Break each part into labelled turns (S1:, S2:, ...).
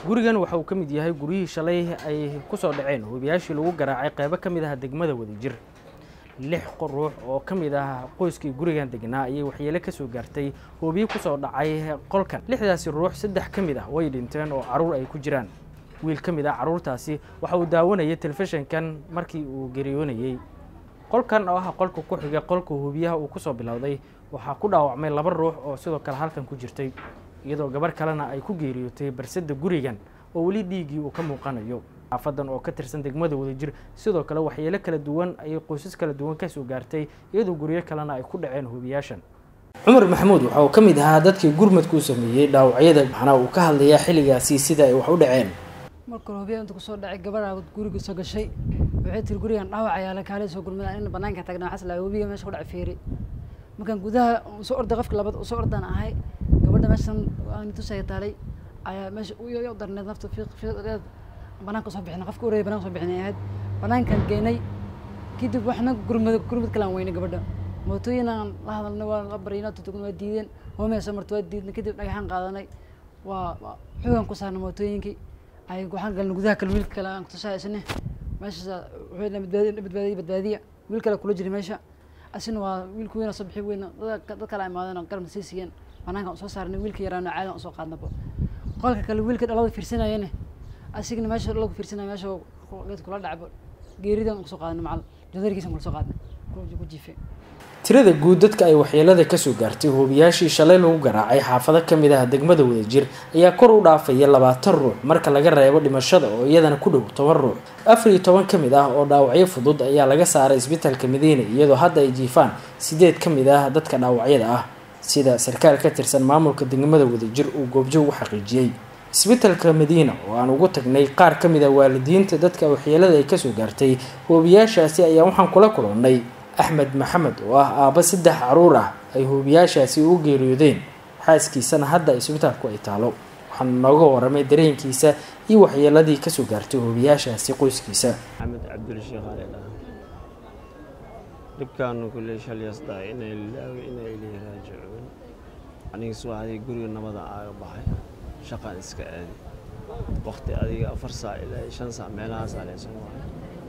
S1: gurigan waxa uu ka mid yahay guryihii shalay ay ku soo dhaceen hubiyaashii lagu garaacay qeybo ka mid ah degmada wadajir lix ruux oo ka mid ah qoyskii gurigan degnaa ayay waxyeelo ka soo gaartay hoobiye kusoo dhacay qolkan lixdaasi ruux saddex ka mid ah way dhinteen oo caruur ay ku jiraan wiil ka mid ah caruurtaasi waxa uu daawanayay telefishinkan markii uu geriyoonayey qolkan oo ah qolka ku xiga qolka hubiyaha uu kusoo bilowday waxaa ku dhaawacmay laba ruux oo sidoo kale halkan ku jirtay iyadoo gabar kalena ay ku geeriyootay barsada gurigan oo weli dhiiggii uu ka muuqanayo xaafadan oo ka tirsan degmada wadajir sidoo kale waxyeelo kala duwan ayay qoysas kala duwan kasoo gaartay iyadoo guryo kalena ay ku dhaceen hubiyaashan cumar maxamuud waxa uu ka mid ahaa dadkii gurmadka u sameeyey dhaawacyada waxaana uu ka hadlayaa xilligaasi sida ay wax u dhaceen
S2: marka hore hubiya inta kusoo dhacay gabadha guriga soo gashay waxay tiri gurigan dhaawac ayaa la kaalay soo gurmada in banaanka tagnaa waxaas lahaa hubiga meesha ku dhacay feeri markaan gudaha soo orday qofka labaad soo ordaan ahay gabadha meeshan aan tusaya taalay ayaa meesha u darneed nafta fiiq fiiqeed banaanka soo bixinay qofka ureeyay banaanka soo bixinay ahayd banaankan geenay kadib waxna gurmad gurmad kalaan weynay gabadha mootooyin aan la hadalnay waa la baryay tutugn waa diideen hoomee soo marta waa diidnay kadib dhagaxaan qaadanay waa xoogan ku saarnay mootooyinkii ay waxaan galnay gudaha kale wiil kale aan kutusaa isne meeshaas wuxuu badbaadiya badbaadiya badbaadiya wiil kale kula jiray meesha asina waa wiilka weyn oo soo bixi weyn dad kale imaadeen oo garabna sii siiyeen banaanka soo saarnay wiilka yaraana caadan usoo qaadnaba qolka kale wiilka dhalada fiirsanayane asigna meesha dhalada fiirsanaya meesha geed kula dhacba geeridan kusoo qaadnay macal jadarkiisan kula soo qaadnay ku jiifay
S1: tirada guud dadka ay waxyeelada kasoo gaartay hoobiyaashii shalay lagu garaacay xaafado ka mid ah degmada wadajir ayaa kor u dhaafaya labaatan ruux marka laga reebo dhimashada oo iyadana ku dhow toban ruux afar iyo toban ka mid ah oo dhaawacyo fudud ayaa laga saaray isbitaalka madiina iyadoo hadda ay jiifaan sideed ka mid ah dadka dhaawacyada ah sida sarkaal ka tirsan maamulka degmada wadajir uu goobjoog u xaqiijiyey isbitaalka madiina oo aan ugu tagnay qaar ka mid ah waalidiinta dadka waxyeelada ay kasoo gaartay hoobiyaashaasi ayaa waxaan kula kulannay axmed maxamed oo ah aabba saddex caruur ah ay hoobiyaashaasi u geeriyoodeen xaaskiisana hadda isbitaalku ay taalo waxaana nooga waramay dareenkiisa iyo waxyeeladii kasoo gaartay hoobiyaashaasi qoyskiisa
S3: maxamed cabdulsheekh aledha dhibkaanu kulley shalyasdaa inay lilaawi inay ilii raajicuun aniga subaxdii guriga nabada aaga baxay shaqaan iska aadi waqti adiga afar saac ilaa shan saac meelahaasaa leesan wahay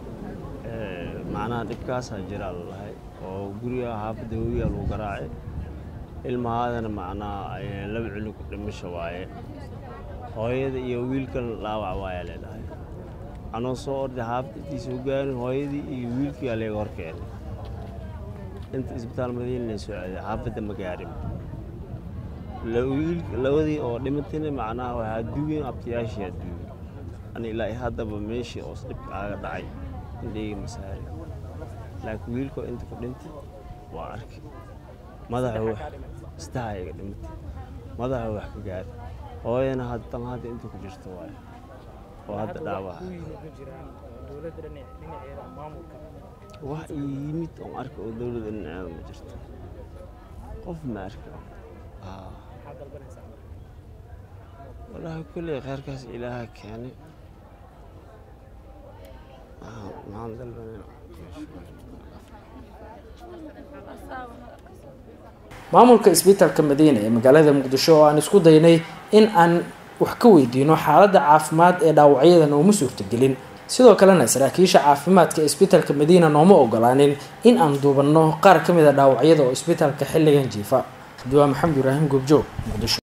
S3: macnaha dhibkaasaa jiraa lalahay oo guriga xaafadda hobiga lagu garaacay ilmahaadana macnaha laba cunug dhimasho waaye hooyada iyo wiilkan dhaawac waaya leedhahay anoo soo orday xaafadda intiisa hogaanin hooyadii iyo wiilkii aleega hor keenay inta isbitaal madiina la soo aaday xaafadda ma gaarin labadii oo dhimatayna macnaha waxaa duugeen abtayaashii aduugay ani ilaa haddaba meeshii oo dhibka aaga dhacay indheyga masaari laakiin wiilkoo inta ku dhintay waa arkay madaxa wax istaha iga dhimatay madaxa wax ka gaari hooyana haddan hadda inta ku jirto waayo oo hadda dhaawaca wax ii yimid oon arka oo dowladda dhinaceeda ma jirto qof ma arka wallaahi kulley kheyrkaas ilaaha keenay maxaan dalbanayna
S1: maamulka isbitaalka madiina ee magaalada muqdisho oo aan isku daynay in aan wax ka weydiino xaaladda caafimaad ee dhaawacyada nooma suurtagelin sidoo kalena saraakiisha caafimaadka isbitaalka madiina nooma ogolaanin in aan duubanno qaar ka mid a dhaawacyada oo isbitaalka xilligan jiifa abdiwaa maxamed ibraahim goobjoog muqdisho